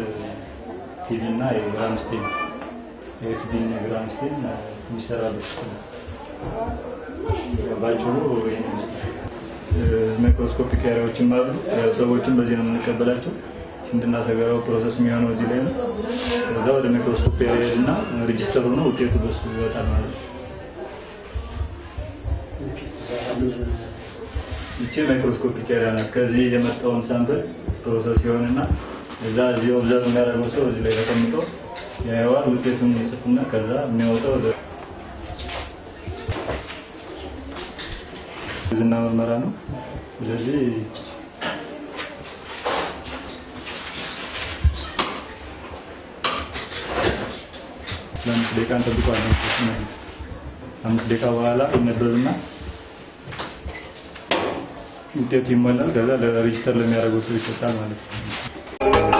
ቲቪ እና የግራምስቴን የኤፍዲ እና የግራምስቴን የሚሰራበት ክፍል ነው። ባጭሩ ይህን ይመስላል። ማይክሮስኮፒክ ኤሪያዎችም አሉ። ያው ሰዎችን በዚህ ነው የምንቀበላቸው። ሽንትና ሰገራው ፕሮሰስ የሚሆነው እዚህ ላይ ነው። ከዛ ወደ ማይክሮስኮፕ ኤሪያ እና ሬጂስተሩ ነው ውጤቱ በሱ ይወጣል ማለት ነው። ይቺ ማይክሮስኮፒክ ኤሪያ ናት። ከዚህ የመጣውን ሳምፕል ፕሮሰስ ይሆንና እዛ እዚህ ኦብዘርቭ የሚያደርገው ሰው እዚህ ላይ ተቀምጦ ያየዋል። ውጤቱን ይጽፍና ከዛ የሚያወጣው ወደ ዝና ምርመራ ነው። ስለዚህ ለአምስት ደቂቃ እንጠብቀዋለን። አምስት ደቂቃ በኋላ ይነበብና ውጤቱ ይሞላል። ከዛ ለሬጂስተር ለሚያደርገው ሰው ይሰጣል ማለት ነው።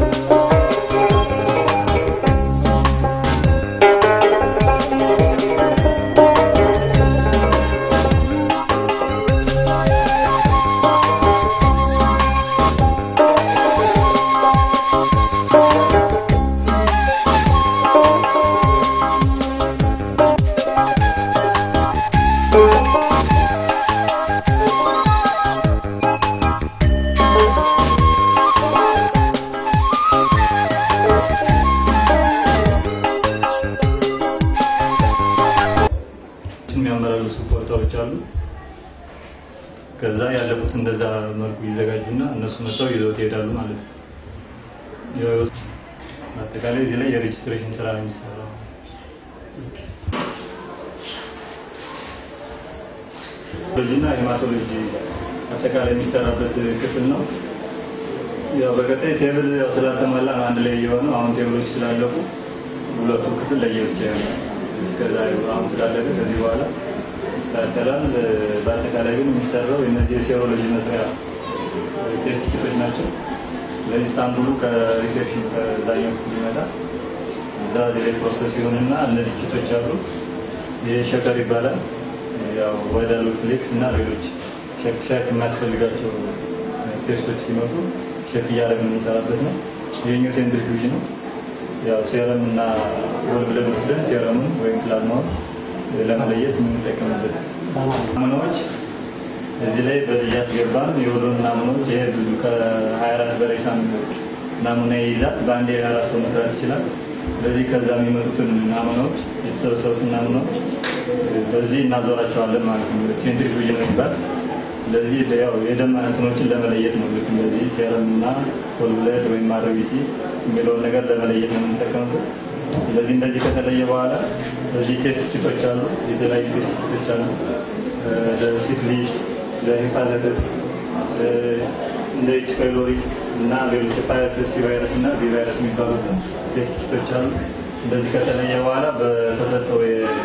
የሚያመላልሱ ፖርታዎች አሉ። ከዛ ያለፉት እንደዛ መልኩ ይዘጋጁና እነሱ መጥተው ይዘውት ይሄዳሉ ማለት ነው። ያው አጠቃላይ እዚህ ላይ የሬጅስትሬሽን ስራ ነው የሚሰራው። በዚህና ሄማቶሎጂ አጠቃላይ የሚሰራበት ክፍል ነው። ያው በቀጣይ ቴብል ያው ስላልተሟላ ነው አንድ ላይ የሆነው። አሁን ቴብሎች ስላለቁ ሁለቱ ክፍል ለየብቻ ይሆናል። እስከዛ አሁን ስላለቀ ከዚህ በኋላ ይስተካከላል። በአጠቃላይ ግን የሚሰራው የነዚህ የሴሮሎጂ መስሪያ ቴስት ኪቶች ናቸው። ስለዚህ ሳምፕሉ ከሪሴፕሽን ከዛኛው ክፍል ይመጣል። እዛ እዚህ ላይ ፕሮሰስ ይሆንና እነዚህ ኪቶች አሉ። ይሄ ሸከር ይባላል። ያው ወዳሉ ፍሌክስ እና ሌሎች ሸክ ሸክ የሚያስፈልጋቸው ቴስቶች ሲመጡ ሸክ እያደረግን የምንሰራበት ነው። ይሄኛው ሴንትሪፊውጅ ነው። ያው ሴረም እና ወል ብለን ወስደን ሴረሙን ወይም ፕላዝማውን ለመለየት የምንጠቀምበት ናሙናዎች እዚህ ላይ እያስገባን የወሎን ናሙናዎች ይሄ ብዙ ከ24 በላይ ሳምንቶች ናሙና ይይዛል። በአንድ የአራት ሰው መስራት ይችላል። ስለዚህ ከዛ የሚመጡትን ናሙናዎች የተሰበሰቡትን ናሙናዎች በዚህ እናዞራቸዋለን ማለት ነው። ሴንትሪፊውጅ ነው የሚባል ስለዚህ ያው የደም እንትኖችን ለመለየት ነው። ልክ እንደዚህ ሴረም እና ሆል ብለድ ወይም አርቢሲ የሚለውን ነገር ለመለየት ነው የምንጠቀምበት። ስለዚህ እንደዚህ ከተለየ በኋላ እዚህ ቴስት ኪቶች አሉ፣ የተለያዩ ቴስት ኪቶች አሉ። ለሲፊሊስ፣ ለሄፓታይተስ፣ እንደ ኤች ፓይሎሪ እና ሌሎች ሄፓታይተስ ሲ ቫይረስ እና ቢ ቫይረስ የሚባሉት ቴስት ኪቶች አሉ። እንደዚህ ከተለየ በኋላ በተሰጠው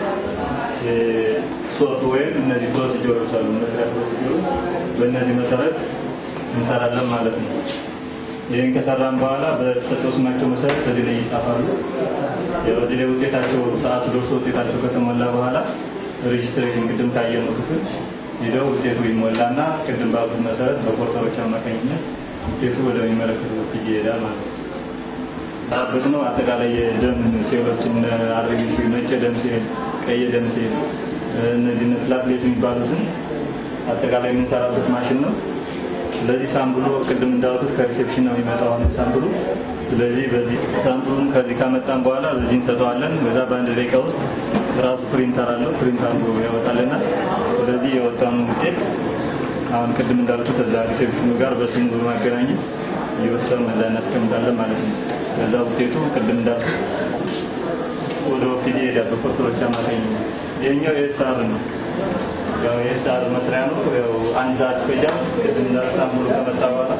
ሶፍት ወይም እነዚህ ፕሮሲጀሮች አሉ መስሪያ ፕሮሲጀሮች በእነዚህ መሰረት እንሰራለን ማለት ነው። ይህን ከሰራን በኋላ በተሰጠው ስማቸው መሰረት በዚህ ላይ ይጻፋሉ። ያው እዚህ ላይ ውጤታቸው ሰዓቱ ደርሶ ውጤታቸው ከተሞላ በኋላ ሬጅስትሬሽን ቅድም ካየነው ክፍል ሄደው ውጤቱ ይሞላና ቅድም ባሉት መሰረት በፖርተሮች አማካኝነት ውጤቱ ወደሚመለከተው ክፍል ይሄዳል ማለት ነው። በት ነው አጠቃላይ የደም ሴሎችን አርቢሲ፣ ነጭ ደም ሴል፣ ቀይ ደም ሴል እነዚህ ፕላትሌት የሚባሉትን አጠቃላይ የምንሰራበት ማሽን ነው። ስለዚህ ሳምፕሉ ቅድም እንዳልኩት ከሪሴፕሽን ነው የሚመጣው አሁን ሳምፕሉ። ስለዚህ በዚህ ሳምፕሉን ከዚህ ካመጣን በኋላ በዚህ እንሰጠዋለን። በዛ በአንድ ደቂቃ ውስጥ ራሱ ፕሪንተር አለው ፕሪንት አድርጎ ያወጣልናል። ስለዚህ የወጣኑ ውጤት አሁን ቅድም እንዳልኩት እዛ ሪሴፕሽኑ ጋር በስሙ በማገናኘት እየወሰኑ እዛ እናስቀምጣለን ማለት ነው። ከዛ ውጤቱ ቅድም እንዳልኩት ወደ ኦፒዲ ሄዳል በፖርተሮች አማካኝነት። ይሄኛው የኤስአር ነው። ያው የኤስአር መስሪያ ነው። ያው አንድ ሰዓት ይፈጃል። ቅድም እንዳልኩት ሳምፕሉ ከመጣ በኋላ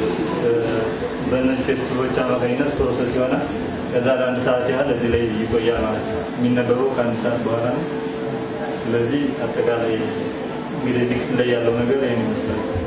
በእነዚህ ቴስቶች አማካኝነት ፕሮሰስ ይሆናል። ከዛ ለአንድ ሰዓት ያህል እዚህ ላይ ይቆያል ማለት ነው። የሚነበበው ከአንድ ሰዓት በኋላ ነው። ስለዚህ አጠቃላይ እንግዲህ እዚህ ክፍል ላይ ያለው ነገር ይህን ይመስላል።